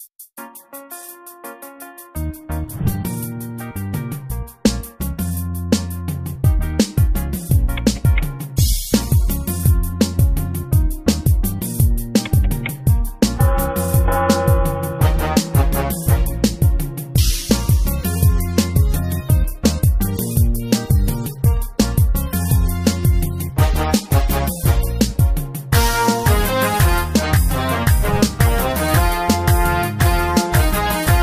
♪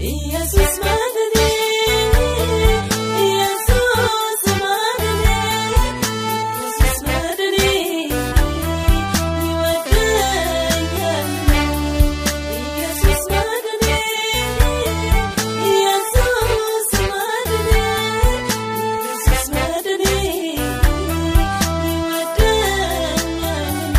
ኢየሱስ መድኔ ኢየሱስ መድኔ ኢየሱስ መድኔ ይወደኛል ኢየሱስ መድኔ ኢየሱስ መድኔ ኢየሱስ መድኔ ይወደኛል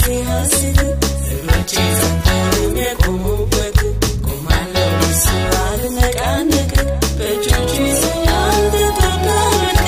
ሐሴት እግሮቼ ጸንተው የቆሙበት ቆማለሁ እሱ አልነቃነቅ በእጆቹ ይዞኛል ተጠራርቅ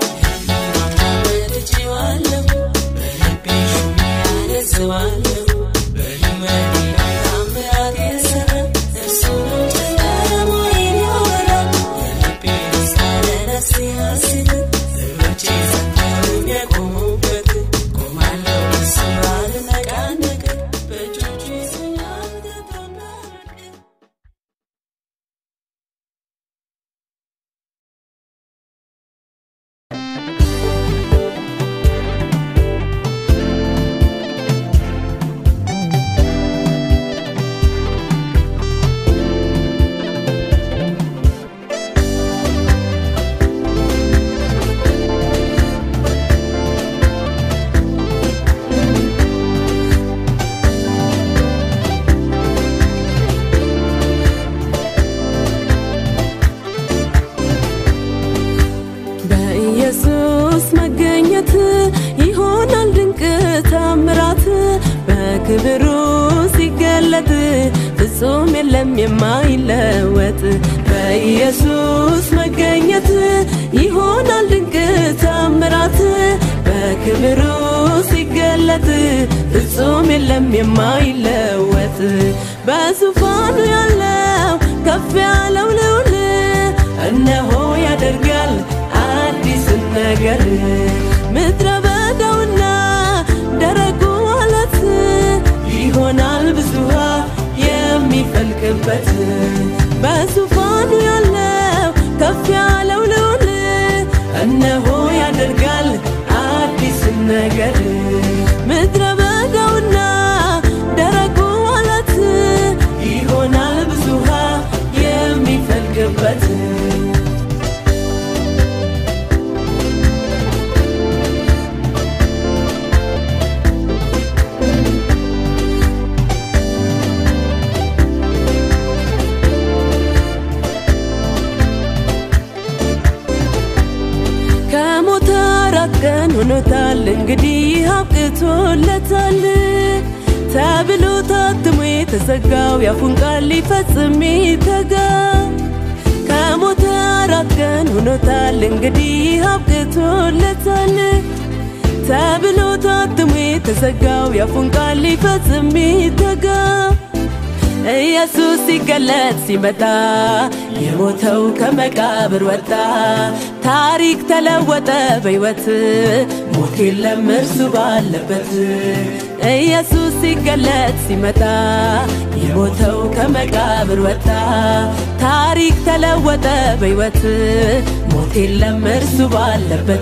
ወድጄዋለሁ በልቤ ሹሜ አነግሠዋለሁ በሕይወቴ ላይ ታምራት የሠራ እርሱ ነው ጨለማዬን ያበራል የልቤ ደስታ ለነፍሴ ሐሴት እግሮቼ ጸንተው የቆሙበት ቆማለሁ እሱ አልነቃነቅ በእጆቹ ይዞኛል ተጠራርቅ በኢየሱስ መገኘት ይሆናል ድንቅ ታምራት በክብሩ ሲገለጥ ፍጹም የለም የማይለወጥ በኢየሱስ መገኘት ይሆናል ድንቅ ታምራት በክብሩ ሲገለጥ ፍጹም የለም የማይለወጥ በዙፋኑ ያለው ከፍ ያለው ልዑል እነሆ ያደርጋል አዲስን ነገር ምድረ በዳውና ደረቁ አለት ይሆናል ብዙ ውሃ የሚፈልቅበት በዙፋኑ ያለው ከፍ ያለው ልዑል እነሆ ያደርጋል አዲስን ነገር ምድረ በዳውና ደረቁ አለት ይሆናል ብዙ ውሃ የሚፈልቅበት ከሞተ አራት ቀን ሆኖታል እንግዲህ አብቅቶለታል ተብሎ ታትሞ የተዘጋው ያፉን ቃል ሊፈጽም ይተጋ ከሞተ አራት ቀን ሆኖታል እንግዲህ አብቅቶለታል ተብሎ ታትሞ የተዘጋው ያፉን ቃል ሊፈጽም ይተጋ ኢየሱስ ሲገለጥ ሲመጣ የሞተው ከመቃብር ወጣ፣ ታሪክ ተለወጠ በሕይወት ሞት የለም እርሱ ባለበት። ኢየሱስ ሲገለጥ ሲመጣ የሞተው ከመቃብር ወጣ፣ ታሪክ ተለወጠ በሕይወት ሞት የለም እርሱ ባለበት።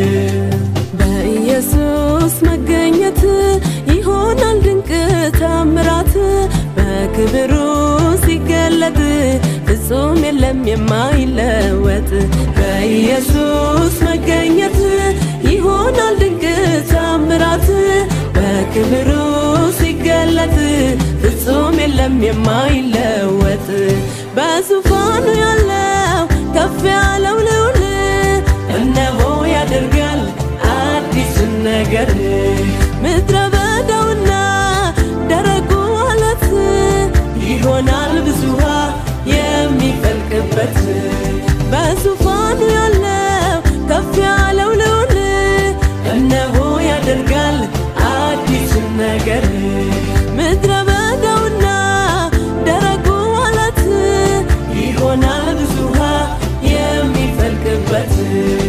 በኢየሱስ መገኘት ይሆናል ድንቅ ታምራት በክብሩ ሲገለጥ ፍጹም የለም የማይለወጥ በኢየሱስ መገኘት ይሆናል ድንቅ ታምራት በክብሩ ሲገለጥ ፍጹም የለም የማይለወጥ በዙፋኑ ያለው ከፍ ያለው ልዑል እነሆ ያደርጋል አዲስን ነገር ምድረ በዳውና ደረቁ አለት ይሆናል ብዙ ውሃ የሚፈልቅበት በዙፋኑ ያለው ከፍ ያለው ልዑል እነሆ ያደርጋል አዲስን ነገር ምድረ በዳውና ደረቁ አለት ይሆናል ብዙ ውሃ የሚፈልቅበት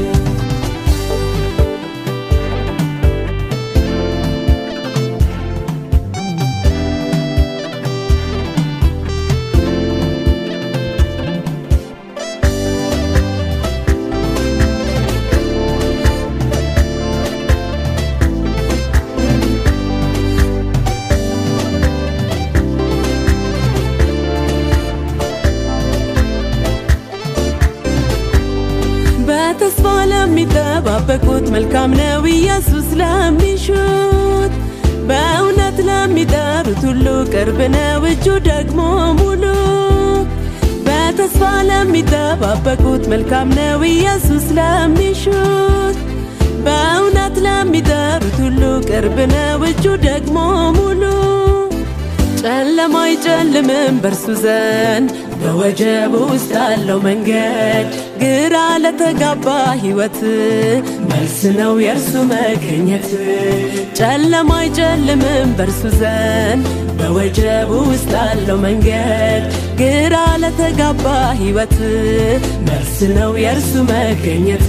በተስፋ ለሚጠባበቁት መልካም ነው ኢየሱስ ለሚሹት በእውነት ለሚጠሩት ሁሉ ቅርብ ነው እጁ ደግሞ ሙሉ በተስፋ ለሚጠባበቁት መልካም ነው ኢየሱስ ለሚሹት በእውነት ለሚጠሩት ሁሉ ቅርብ ነው እጁ ደግሞ ሙሉ ጨለማ አይጨልምም በእርሱ ዘንድ በወጀብ ውስጥ ያለው መንገድ ግራ ለተጋባ ሕይወት መልስ ነው የእርሱ መገኘት። ጨለማ አይጨልምም በእርሱ ዘንድ በወጀብ ውስጥ ያለው መንገድ ግራ ለተጋባ ሕይወት መልስ ነው የእርሱ መገኘት።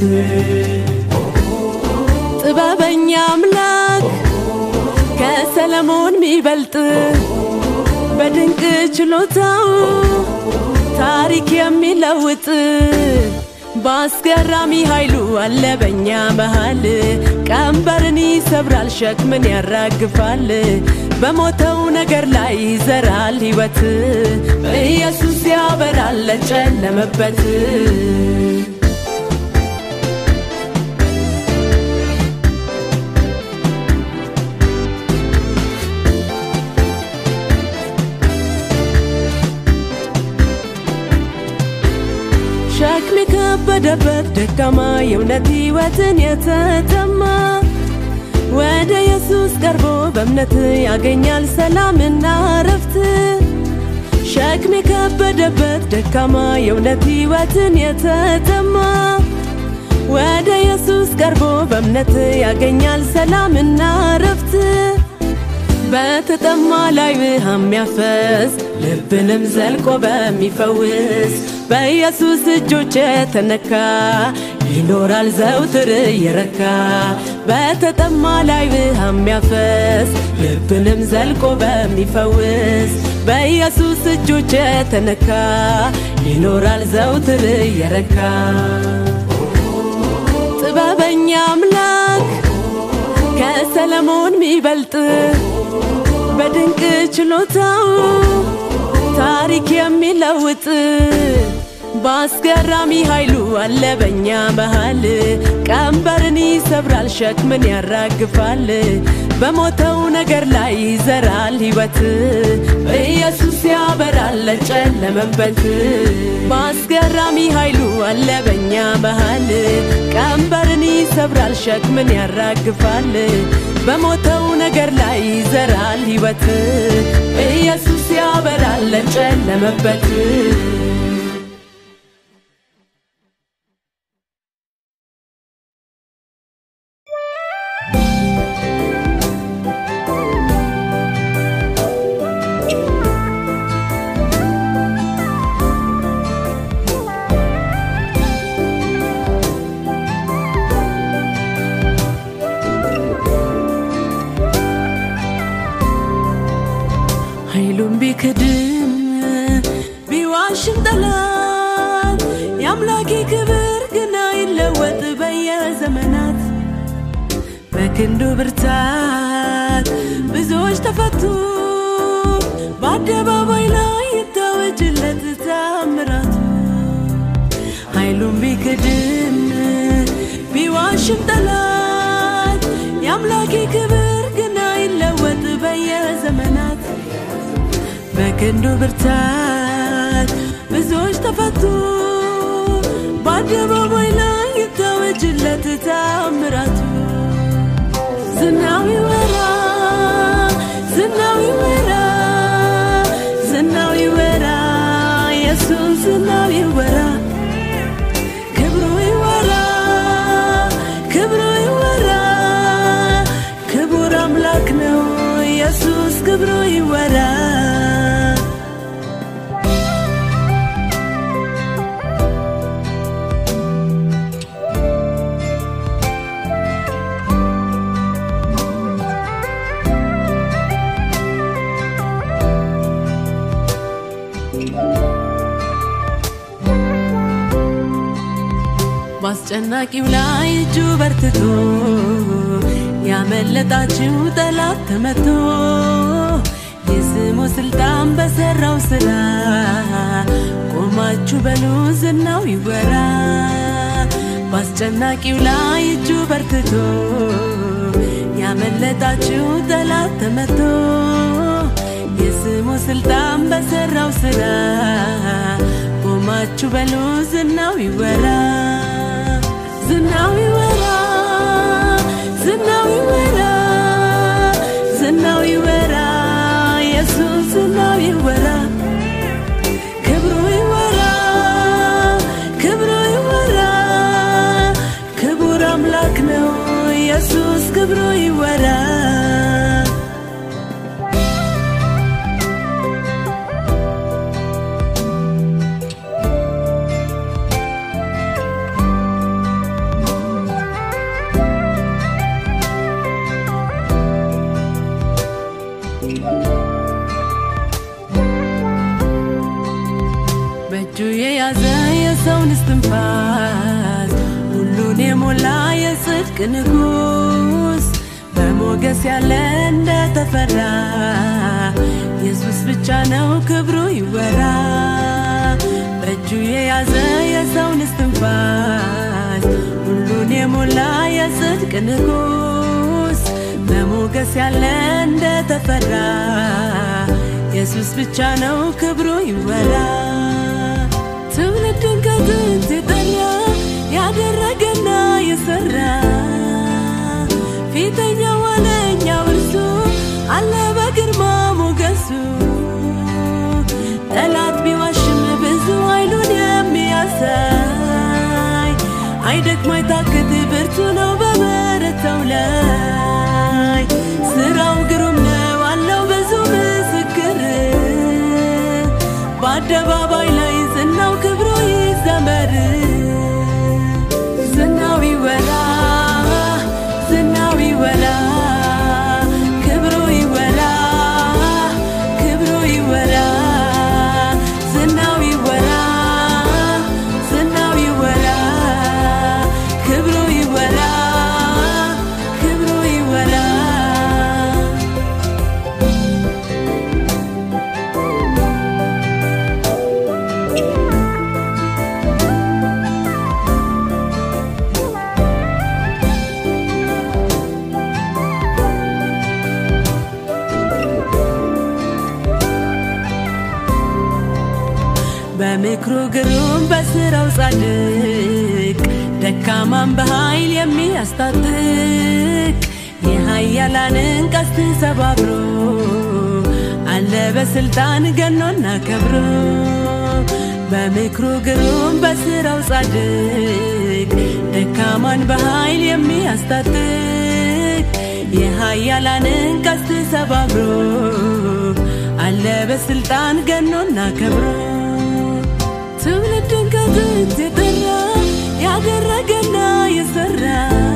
ጥበበኛ አምላክ ከሰለሞን ሚበልጥ በድንቅ ችሎታው ታሪክ የሚለውጥ በአስገራሚ ኃይሉ አለ በኛ መሃል ቀንበርን ይሰብራል፣ ሸክምን ያራግፋል፣ በሞተው ነገር ላይ ይዘራል ሕይወት ኢየሱስ ያበራል ለጨለመበት ሸክም የከበደበት ደካማ የእውነት ሕይወትን የተጠማ ወደ ኢየሱስ ቀርቦ በእምነት ያገኛል ሰላምና ረፍት። ሸክም የከበደበት ደካማ የእውነት ሕይወትን የተጠማ ወደ ኢየሱስ ቀርቦ በእምነት ያገኛል ሰላምና ረፍት። በተጠማ ላይ ውሃ የሚያፈስ ልብንም ዘልቆ በሚፈውስ በኢየሱስ እጆች የተነካ ይኖራል ዘውትር እየረካ በተጠማ ላይ ውሃ የሚያፈስ ልብንም ዘልቆ በሚፈውስ በኢየሱስ እጆች የተነካ ይኖራል ዘውትር እየረካ ጥበበኛ አምላክ ከሰለሞን ሚበልጥ በድንቅ ችሎታው ታሪክ የሚለውጥ በአስገራሚ ኃይሉ አለ በኛ መሃል ቀንበርን ይሰብራል፣ ሸክምን ያራግፋል፣ በሞተው ነገር ላይ ይዘራል ሕይወት ኢየሱስ ያበራል ለጨለመበት በአስገራሚ ኃይሉ አለ በኛ መሃል ቀንበርን ይሰብራል፣ ሸክምን ያራግፋል፣ በሞተው ነገር ላይ ይዘራል ሕይወት ኢየሱስ ያበራል ለጨለመበት ኃይሉን ቢክድም ቢዋሽም ጠላት የአምላኬ ክብር ግን አይለወጥ በየዘመናት በክንዱ ብርታት ብዙዎች ተፈቱ በአደባባይ ላይ ይታወጅለት ታምራቱ ኃይሉን ቢክድም ቢዋሽም ጠላት የአምላኬ ክብር ግን አይለወጥ በየዘመናት በክንዱ ብርታት ብዙዎች ተፈቱ በአደባባይ ላይ ይታወጅለት ታምራቱ ዝናው ይወራ ዝናው ይወራ ዝናው ይወራ ኢየሱስ ዝናው ይወራ ክብሩ ይወራ ክብሩ ይወራ ክቡር አምላክ ነው ኢየሱስ ክብሩ ይወራ በአስጨናቂው ላይ እጁ በርትቶ ያመለጣችው ጠላት ተመቶ የስሙ ስልጣን በሰራው ስራ ቆማችሁ በሉ ዝናው ይወራ በአስጨናቂው ላይ እጁ በርትቶ ያመለጣችው ጠላት ተመቶ የስሙ ስልጣን በሰራው ስራ ቆማችሁ በሉ ዝናው ይወራ ዝናው ይወራ ኢየሱስ ዝናው ይወራ ክብሩ ይወራ ክብሩ ይወራ ክቡር አምላክ ነው ኢየሱስ ክብሩ ይወራ በእጁ የያዘ የሰውን እስትንፋስ ሁሉን የሞላ የጽድቅ ንጉሥ በሞገስ ያለ እንደተፈራ ኢየሱስ ብቻ ነው ክብሩ ይወራ በእጁ የያዘ የሰውን እስትንፋስ ሁሉን የሞላ የጽድቅ ንጉሥ በሞገስ ያለ እንደተፈራ ኢየሱስ ብቻ ነው ክብሩ ይወራ ትውልድን ከጥንት የጠራ ያደረገና የሰራ ፊተኛ ዋለኛው እርሱ አለ በግርማ ሞገሱ ጠላት ቢዋሽም ብዙ ኃይሉን የሚያሳይ አይደክም አይታክት ብርቱ ነው በበረታው ላይ ስራው ግሩም ነው አለው ብዙ ምስክር በአደባባይ ላይ ዝናው ክብሩ ይዘመር ዝናው ይወራ ዝናው ይወራ ክብሩ ይወራ ክብሩ ይወራ ዝናው ይወራ ዝናው ይወራ ክብሩ ይወራ ክብሩ ይወራ በምክሩ ግሩም በስራው ጻድቅ ደካማን በኃይል የሚያስታጥቅ የኃያላንን ቀስት ሰባብሮ አለ በስልጣን ገኖና ከብሮ በምክሩ ግሩም በስራው ጻድቅ ደካማን በኃይል የሚያስታጥቅ የኃያላንን ቀስት ሰባብሮ አለ በስልጣን ገኖና ከብሮ ትውልድን ከጥንት የጠራ ያደረገና የሰራ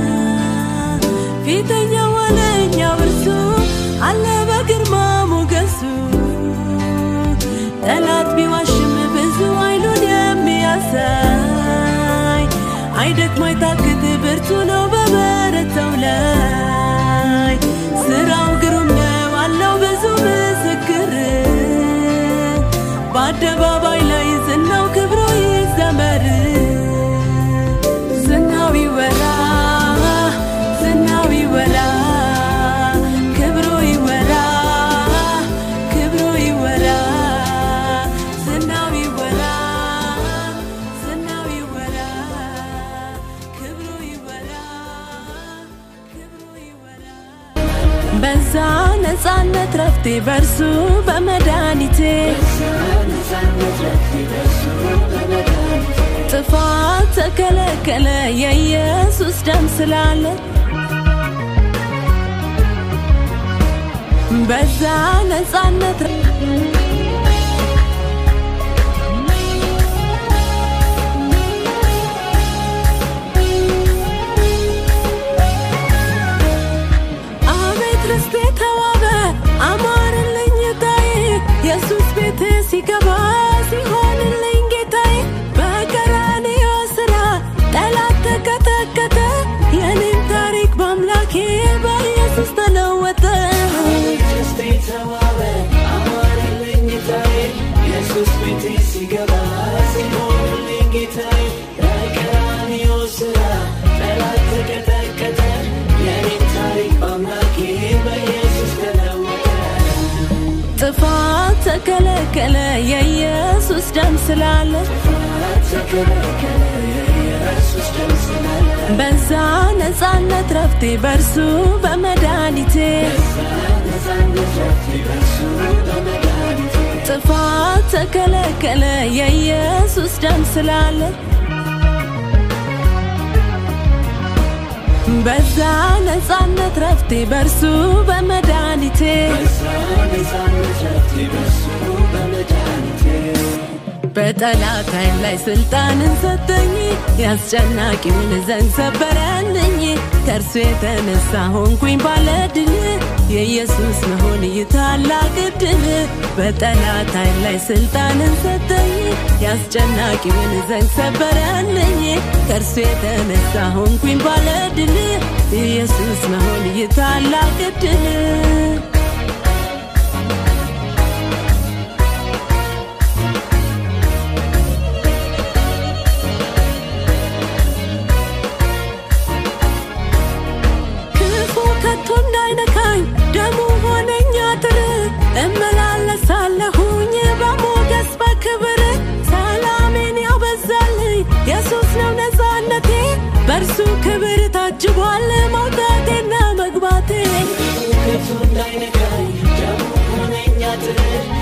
ፊተኛ ዋለኛው እርሱ አለ በግርማ ሞገሱ ጠላት ቢዋሽም ብዙ ኃይሉን የሚያሳይ አይደክም አይታክት ብርቱ ነው በበረታው ላይ ስራው ግሩም ነው አለው ብዙ ምስክር በአደባባይ ላይ ዝናው ክብሩ ይዘመር ዝናው ይወራ ዝናው ይወራ ክብሩ ይወራ ክብሩ ይወራ ዝናው ይወራ ዝናው ይወራ ክብሩ ይወራ ክብሩ ይወራ በዛ ነፃነት ረፍቴ በርሱ በመድኃኒቴ ጥፋት ተከለከለ የኢየሱስ ደም ስላለ በዛ ነፃነት አቤት ርስቴ ተዋበ አማርልኝ ታይ ኢየሱስ ቤት ሲገባ ሲሆንልኝ ጌታዬ በቀራንዮ ስራ ጠላት ተቀጠቀጠ የኔም ታሪክ በአምላኬ በኢየሱስ ተለወጠ ኢየሱስ ቤቴ ሲገባ ሲሆንልኝ ጌታዬ በቀራንዮ ስራ ጠላት ተቀጠቀጠ የኔም ታሪክ በአምላኬ በኢየሱስ ተለወጠ ጥፋት ተከለከለ የኢየሱስ ደም ስላለ ተከለከለ የኢየሱስ ደም ስላለ በዛ ነፃነት ረፍቴ በርሱ በመድኃኒቴ ነፃነት ረፍቴ በእርሱ በመ ተከለከለ የኢየሱስ ደም ስላለ በዛ ነፃነት ረፍቴ በእርሱ በመድኃኒቴ በዛ ነፃነት ረፍቴ በሱ በመድኃኒቴ በጠላት ኃይል ላይ ስልጣንን ሰጠኝ ያስጨናቂውን ዘንግ ሰበረልኝ ከእርሱ የተነሳ ሆንኩኝ ባለድል የኢየሱስ መሆን ይታላቅ ድል በጠላት ኃይል ላይ ስልጣንን ሰጠኝ ያስጨናቂውን ዘንግ ሰበረልኝ ከእርሱ የተነሳ ሆንኩኝ ባለድል የኢየሱስ መሆን ይታላቅ ድል ክፉ ከቶ እንዳይነካኝ ደሙ ሆነኝ አጥር እመላለሳለሁኝ በሞገስ በክብር ሰላሜን ያበዛልኝ ኢየሱስ ነው ነፃነቴ በእርሱ ክብር ታጅቧል መውጣቴና መግባቴ ከቶ እንዳይነካኝ ደሙ ሆነኝ አጥር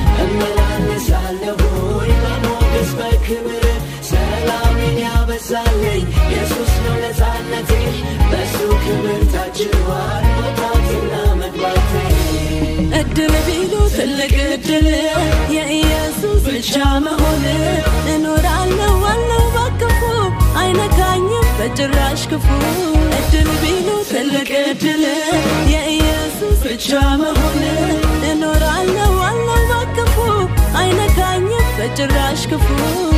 እመላለሳለሁኝ በሞገስ በክብር ሰላሜን ያበዛልኝ ኢየሱስ ነው ነፃነቴ በሱ ክብር ታጅቧል መውጣትና መግባቴ እድል ቢሉ ትልቅ እድል የኢየሱስ ብቻ መሆን እኖራለሁ ዋለው በክፉ አይነካኝም በጭራሽ ክፉ እድል ቢሉ ትልቅ እድል የኢየሱስ ብቻ መሆን እኖራለሁ ዋለው በክፉ አይነካኝም በጭራሽ ክፉ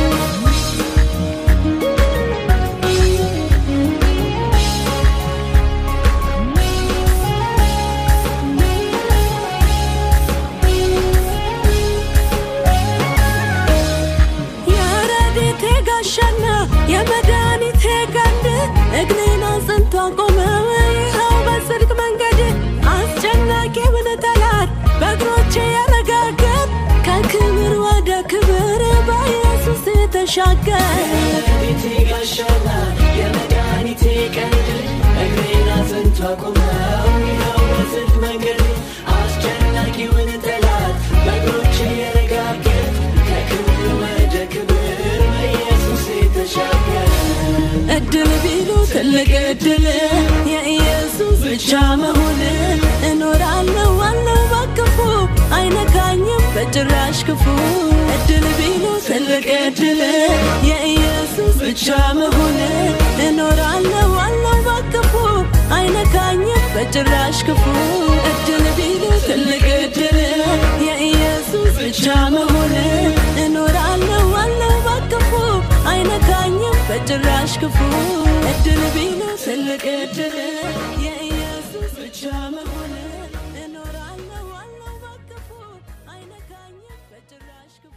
የረድኤቴ ጋሻና የመድኃኒቴ ቀንድ እግሬን አጽንቶ አቆመው ይኸው በጽድቅ መንገድ አስጨናቂውን ጠላት በእግሮቼ ያረጋገጥ ከክብር ወደ ክብር በኢየሱስ የተሻገር ቤቴ ጋሻና የመድኃኒቴ ቀንድ እግሬን አጽንቶ አቁመው ይኸው በጽድቅ መንገድ አስጨናቂውን ጠላት በእግሮቼ የረጋገጥ ከክብር ወደ ክብር በኢየሱስ የተሻገረ እድል ቢሉ ትልቅ እድል የኢየሱስ ብቻ መሆን እኖራለሁ ዋለው በክፉ አይነካኝም በጭራሽ ክፉ እድል ቢሉ ትልቅ እድል የኢየሱስ ብቻ መሆን እኖራለሁ ዋለው በክፉ አይነካኝም በጭራሽ ክፉ እድል ቢሉ ትልቅ እድል የኢየሱስ ብቻ መሆን እኖራለሁ ዋለው በክፉ አይነካኝም በጭራሽ ክፉ እድል ቢሉ ትልቅ እድል የኢየሱስ ብቻ መሆን እኖራለሁ ዋለው በክፉ አይነካኝም በጭራሽ ክፉ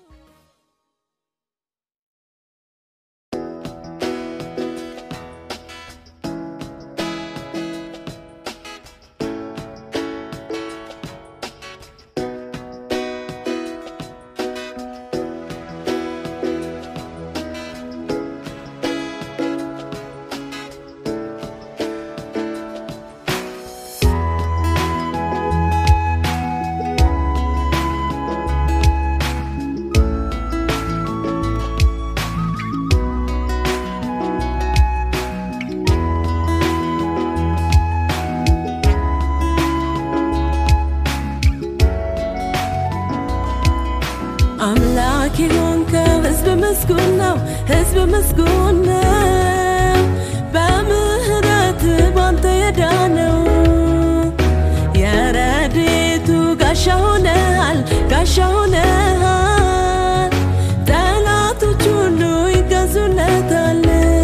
አምላክ የሆንከው ሕዝብ ምስጉን ነው፣ ሕዝብ ምስጉን ነው። በምህረት ባንተ የዳነው የረድኤቱ ጋሻ ሆነሃል፣ ጋሻ ሆነሃል። ጠላቶች ሁሉ ይገዙለታል።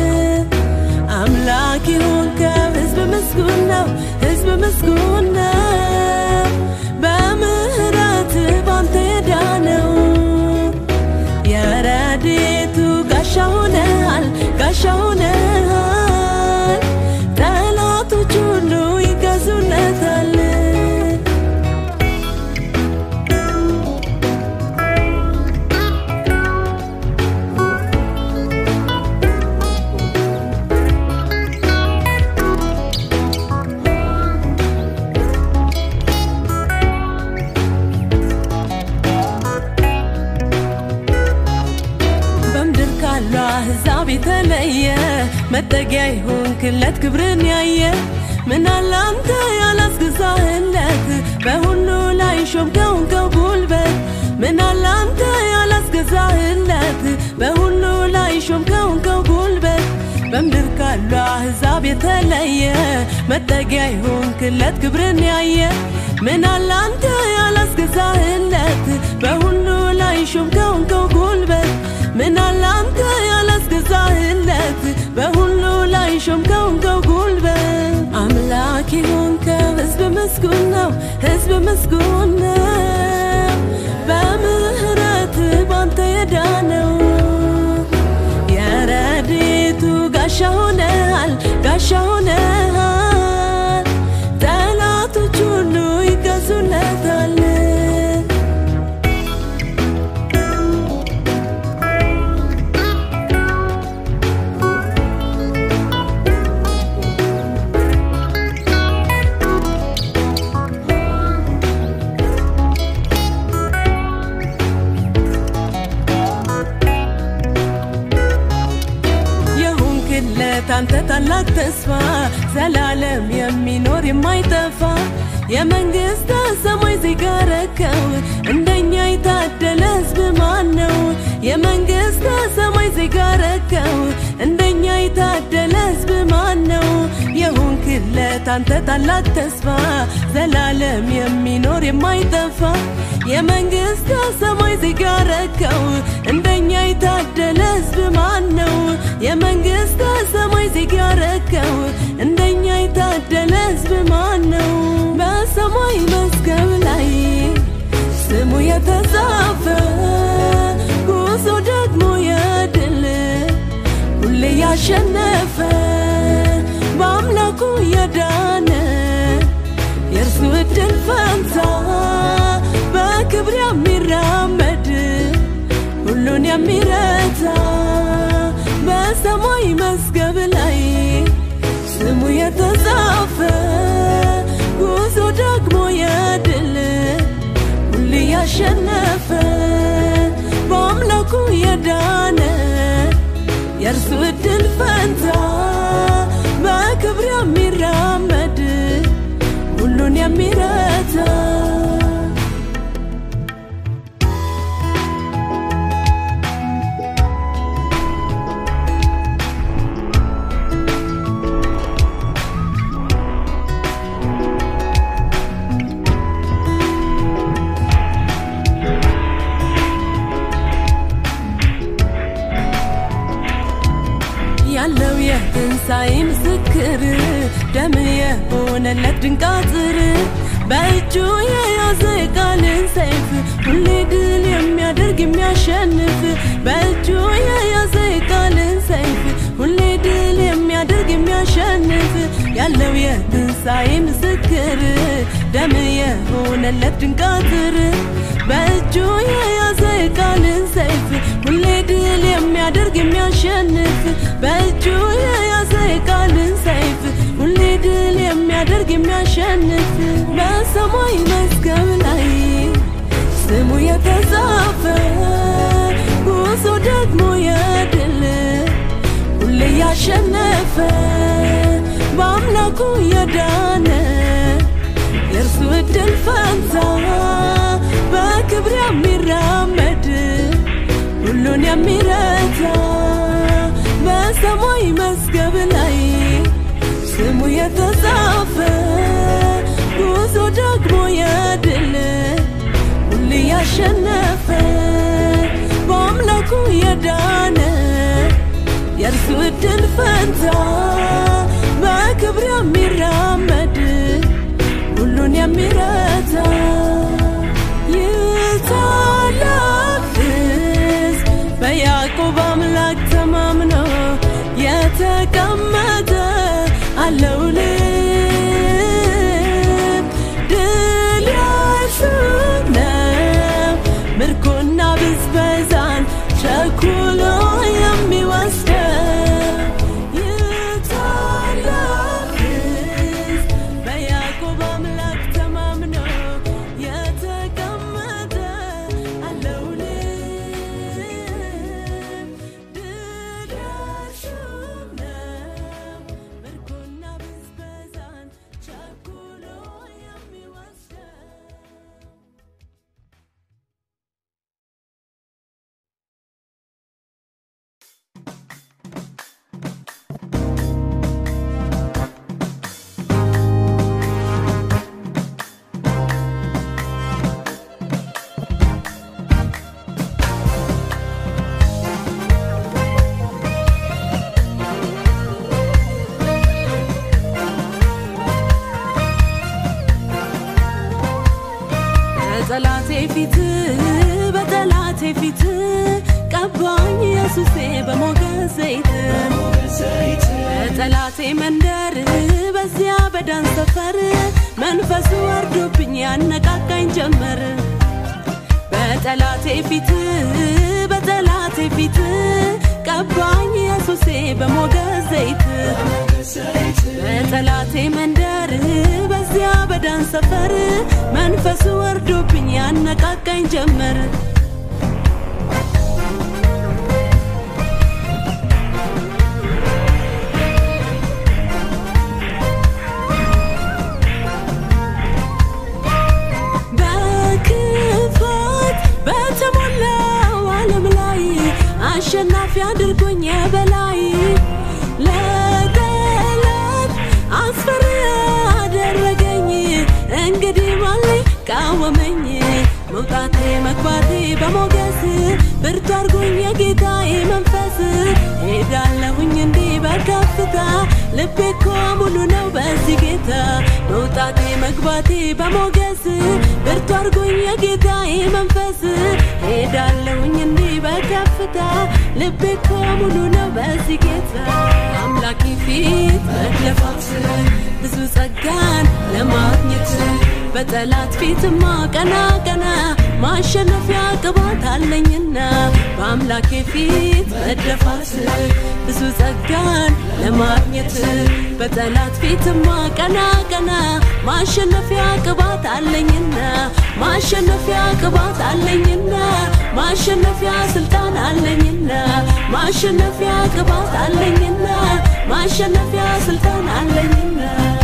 አምላክ የሆንከው ሕዝብ ምስጉን ነው፣ ሕዝብ ምስጉን ነው። በምህረት ባንተ የዳነው የረድኤቱ ጋሻ ሆነሃል ጋሻ ሆነሃል ጠላቶች ሁሉ ይገዙለታል መጠጊያ ይሆንክለት ክብርን ያየ ምናለ አንተ ያላስገዛህለት በሁሉ ላይ ሾምከውን ከጉልበት ምናለ አንተ ያላስገዛህለት በሁሉ ላይ ሾምከውን ከጉልበት በምድር ካሉ አሕዛብ የተለየ መጠጊያ ይሆንክለት ክብርን ያየ ምናለ አንተ ያላስገዛህለት በሁሉ ላይ ሾምከውን ከጉልበት ምናለ አንተ ያላስገዛህለት በሁሉ ላይ ሾምከውን ከጉልበት አምላክ የሆንከው ሕዝብ ምስጉን ነው፣ ሕዝብ ምስጉን ነው። በምህረት ባንተ የዳነው የረድኤቱ ጋሻ ሆነሃል፣ ጋሻ ሆነሃል። ጠላቶች ሁሉ ይገዙለታል። የሆንክለት አንተ ታላቅ ተስፋ ዘላለም የሚኖር የማይጠፋ የመንግሥተ ሰማይ ዜጋ ረከው እንደኛ የታደለ ሕዝብ ማን ነው? የመንግሥተ ሰማይ ዜጋ ረከው እንደኛ የታደለ ሕዝብ ማን ነው? የሆንክለት አንተ ታላቅ ተስፋ ዘላለም የሚኖር የማይጠፋ የመንግሥተ ሰማይ ዜጋ ረከው እንደኛ የታደለ ሕዝብ ማን ነው? የመንግሥተ ሰማይ ዜጋ ረከው እንደኛ የታደለ ሕዝብ ማን ነው? በሰማይ መዝገብ ላይ ስሙ የተጻፈ ጉዞ ደግሞ የድል ሁሌ ያሸነፈ በአምላኩ የዳነ የእርሱ እድል ፈንታ በክብር የሚራመድ ሁሉን የሚረታ በሰማይ መዝገብ ላይ ስሙ የተጻፈ ጉዞ ደግሞ የድል ሁሌ ያሸነፈ በአምላኩ የዳነ የእርሱ እድል ፈንታ በክብር የሚራመድ ሁሉን የሚረታ ያለው የትንሣኤ ምስክር ደም የሆነለት ድንቅ አጥር በእጁ የያዘ ቃልን ሰይፍ ሁሌ ድል የሚያደርግ የሚያሸንፍ በእጁ የያዘ ቃልን ሰይፍ ሁሌ ድል የሚያደርግ የሚያሸንፍ ያለው የትንሣኤ ምስክር ደም የሆነለት ድንቅ አጥር በእጁ የያዘ ቃልን ሰይፍ ሁሌ ድል የሚያደርግ የሚያሸንፍ በእጁ የያዘ ቃልን ሰይፍ ሁሌ ድል የሚያደርግ የሚያሸንፍ በሰማይ መዝገብ ላይ ስሙ የተጻፈ ጉዞ ደግሞ የድል ሁሌ ያሸነፈ በአምላኩ የዳነ የእርሱ እድል ፈንታ በክብር የሚራመድ ሁሉን የሚረታ በሰማይ መዝገብ ላይ ስሙ የተጻፈ ጉዞ ደግሞ የድል ሁሌ ያሸነፈ በአምላኩ የዳነ የእርሱ እድል ፈንታ በክብር የሚራመድ ሁሉን የሚረታ ይህ ታላቅ ሕዝብ በያዕቆብ አምላክ ተማምኖ የተቀመጠ አለው ልብ ድል ያሱ ነው ምርኮና ብዝበዛን ቸኩሎ የሚወስደው ይህ ታላቅ ሕዝብ በያዕቆብ አምላክ ተማምኖ በጠላቴ ፊት በጠላቴ ፊት ቀባኝ ኢየሱሴ በሞገስ ዘይት በጠላቴ መንደር በዚያ በዳን ሰፈር መንፈሱ ወርዶብኝ ያነቃቃኝ ጀመር በጠላቴ ፊት በጠላቴ ፊት ቀባኝ ኢየሱሴ በሞገስ ዘይት በጠላቴ መንደር በዚያ በዳን ሰፈር መንፈሱ ወርዶብኝ ያነቃቃኝ ጀመር በክፋት በተሞላው ዓለም ላይ አሸናፊ አድርጎኝ የበላይ ለጠላት አስፈሪ አደረገኝ እንግዲህ ማን ቃወመኝ መውጣቴ መግባቴ በሞገስ ብርቱ አርጎኝ የጌታዬ መንፈስ ሄዳለሁኝ እንዲህ በከፍታ ልቤ እኮ ሙሉ ነው በዚህ ጌታ መውጣቴ መግባቴ በሞገስ ብርቱ አርጎኝ የጌታዬ መንፈስ ሄዳለሁኝ እንዲህ በከፍታ ልቤ እኮ ሙሉ ነው በዚህ ጌታ አምላኬ ፊት መድለፋት ብዙ ጸጋን ለማግኘት በጠላት ፊትማ ቀና ቀና ማሸነፊያ ቅባት አለኝና በአምላኬ ፊት መደፋት ብዙ ጸጋን ለማግኘት በጠላት ፊትማ ቀና ቀና ማሸነፊያ ቅባት አለኝና ማሸነፊያ ቅባት አለኝና ማሸነፊያ ስልጣን አለኝና ማሸነፊያ ቅባት አለኝና ማሸነፊያ ስልጣን አለኝና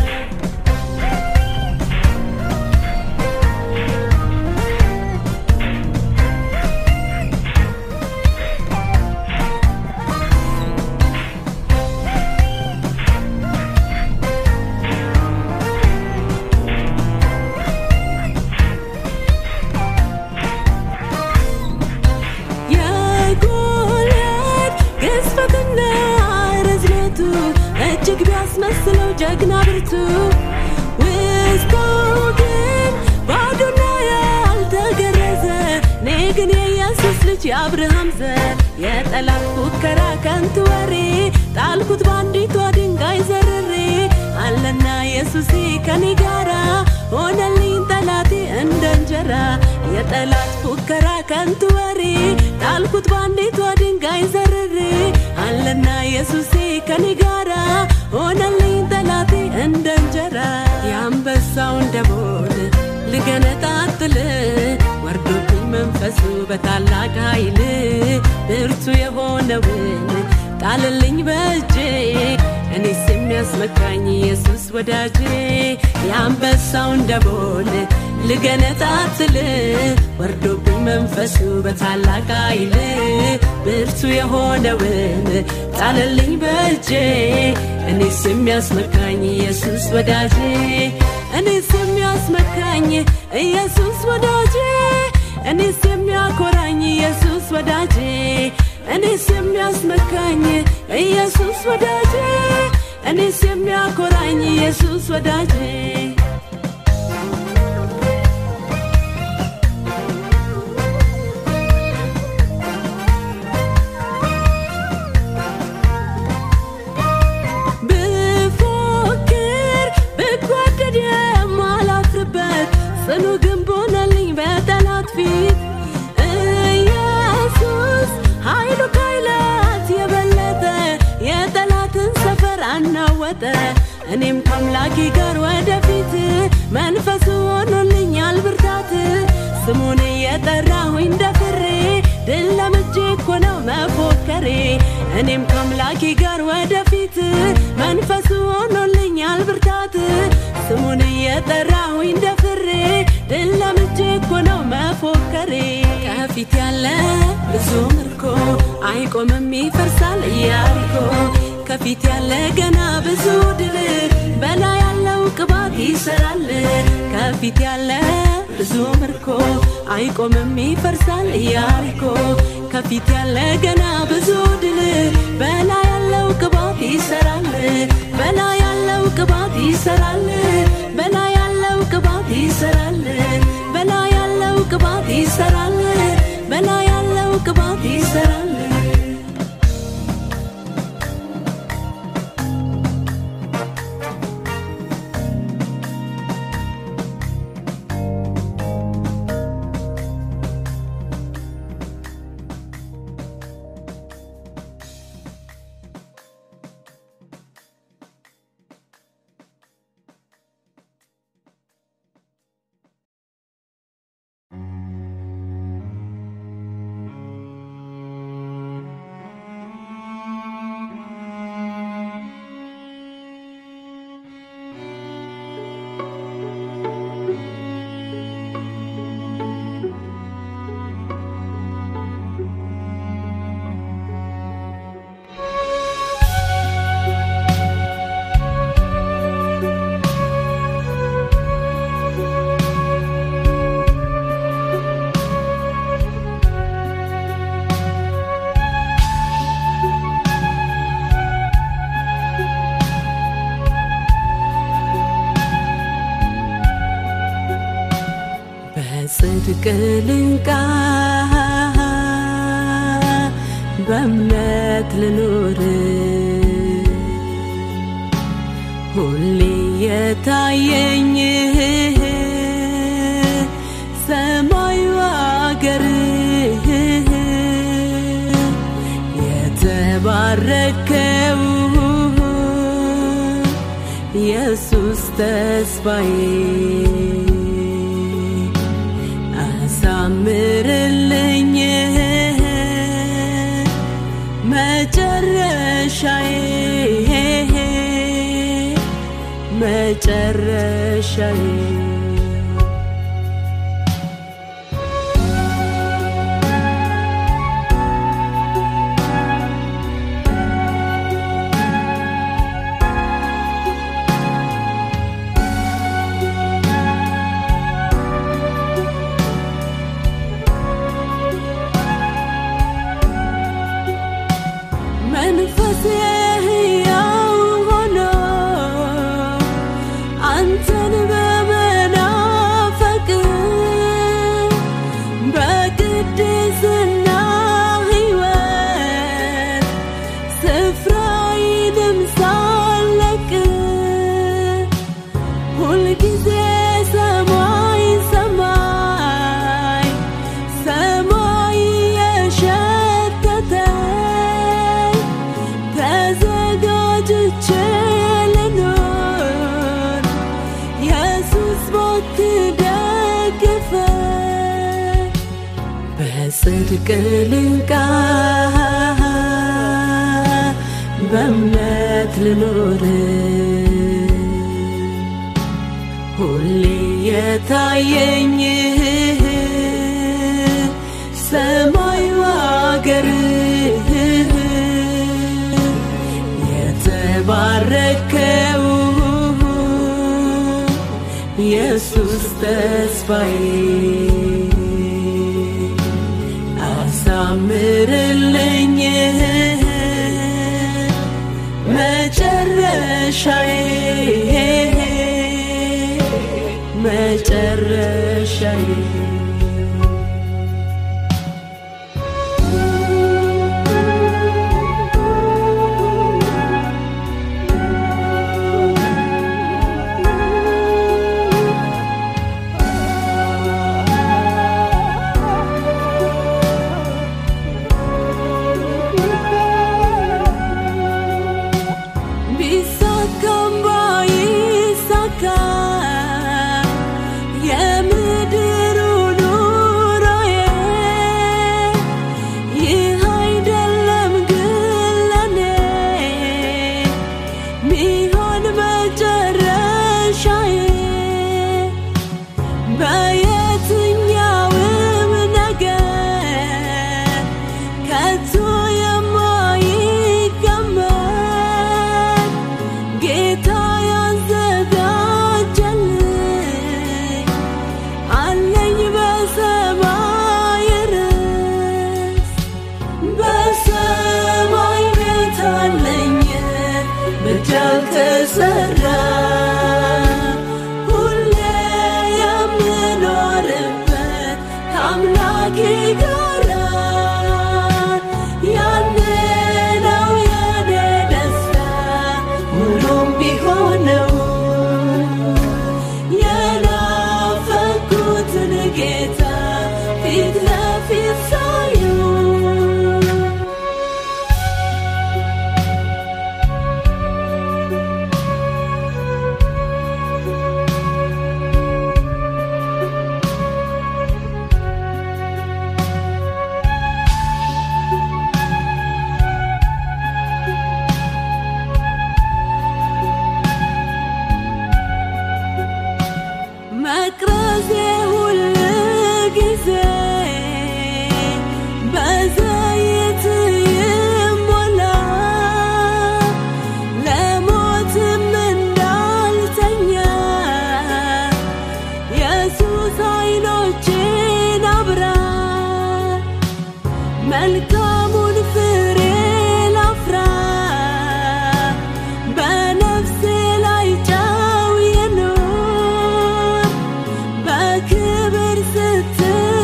የጎልያድ ግዝፈትና ርዝመቱ እጅግ ቢያስመስለው ጀግና ብርቱ ውስጡ ግን ባዶና ያልተገረዘ እኔ ግን የኢየሱስ ልጅ የአብርሃም ዘር የጠላት ፉከራ ከንቱ ወሬ ጣልኩት በአንዲቷ ድንጋይ ዘርሬ አለና ኢየሱሴ ከኔ ጋራ ሆነልኝ ጠላቴ እንደ እንጀራ የጠላት ፉከራ ከንቱ ወሬ ጣልኩት በአንዲቷ ድንጋይ ዘርሬ አለና ኢየሱሴ ከኔ ጋራ ሆነልኝ ጠላቴ እንደ እንጀራ የአንበሳውን ደቦል ልገነጣጥል ወርዶብኝ መንፈሱ በታላቅ ኃይል ብርቱ የሆነውን ጣልልኝ በእጄ እኔስ የሚያስመካኝ ኢየሱስ ወዳጄ የአንበሳውን ደቦል ልገነጣጥል ወርዶብኝ መንፈሱ በታላቅ ኃይል ብርቱ የሆነውን ጣልልኝ በእጄ እኔስ የሚያስመካኝ ኢየሱስ ወዳጄ እኔስ የሚያስመካኝ ኢየሱስ ወዳጄ እኔስ የሚያኮራኝ ኢየሱስ ወዳጄ እኔስ የሚያስመካኝ ኢየሱስ ወዳጄ እኔስ የሚያኮራኝ ኢየሱስ ወዳጄ ብፎክር ብጓደድ የማላፍርበት ጽኑ ግንብ ሆነልኝ በጠላት ፊት ኢየሱስ ኃይሉ ከኃይላት የበለጠ የጠላትን ሰፈር አናወጠ እኔም ከአምላኬ ጋር ወደፊት መንፈሱ ሆኖልኛል ብርታት ስሙን እየጠራሁኝ ደፍሬ ድል ለምጄ እኮ ነው መፎከሬ እኔም ከአምላኬ ጋር ወደፊት መንፈሱ ሆኖልኛል ብርታት ስሙን እየጠራሁኝ ደፍሬ ድል ለምጄ እኮ ነው መፎከሬ ከፊት ያለ ብዙ ምርኮ አይቆምም ይፈርሳል ኢያሪኮ ከፊት ያለ ገና ብዙ ድል በላይ ያለው ቅባት ይሰራል ከፊት ያለ ብዙ ምርኮ አይቆምም ይፈርሳል ኢያሪኮ ከፊት ያለ ገና ብዙ ድል በላይ ያለው ቅባት ይሰራል በላይ ያለው ቅባት ይሰራል በላይ ያለው ቅባት ይሰራል በላይ ያለው በጽድቅ ልንቃ በእምነት ልኖር ሁሌ የታየኝ ሰማዩ አገር የተባረከው ኢየሱስ ተስፋዬ አሳምርልኝ መጨረሻዬ መጨረሻዬ መንፈሴ ሕያው ሆኖ አንተን በመናፈቅ በቅድስና ሕይወት ስፍራዬንም ሳለቅ ሁልጊዜ ሰማይ ሰማይ ሰማይ የሸተተኝ ተዘጋጅቼ ልኖር ኢየሱስ ባትደግፈኝ በጽድቅ ልንቃ በእምነት ልኖር ሁሌ የታየኝ ሰማዩ አገር የተባረከው ኢየሱስ ተስፋዬ አሳምርልኝ መጨረሻዬ መጨረሻዬ ቢሳካም ባይሳካ የምድሩ ኑሮዬ ይህ አይደለም ግን ለኔ ሚሆን መጨረሻዬ በየትኛውም ነገር ከቶ የማይገመት ጌታ ያዘጋጀልኝ አለኝ በሰማይ ርስ በሰማይ ቤት አለኝ በእጅ ያልተሰራ ሁሌ የምኖርበት ከአምላኬ ጋራ ያኔ ነው የኔ ደስታ ሙሉም ቢሆነው የናፈኩትን ጌታ ፊት ለፊት ሳየው መቅረዜ ሁል ጊዜ በዘይት ይሞላ ለሞትም እንዳልተኛ ኢየሱስ አይኖቼን አብራ መልካሙን ፍሬ ላፍራ በነፍሴ ላይ ጨው ይኑር በክብር ስትኖር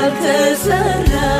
ያልተሰራ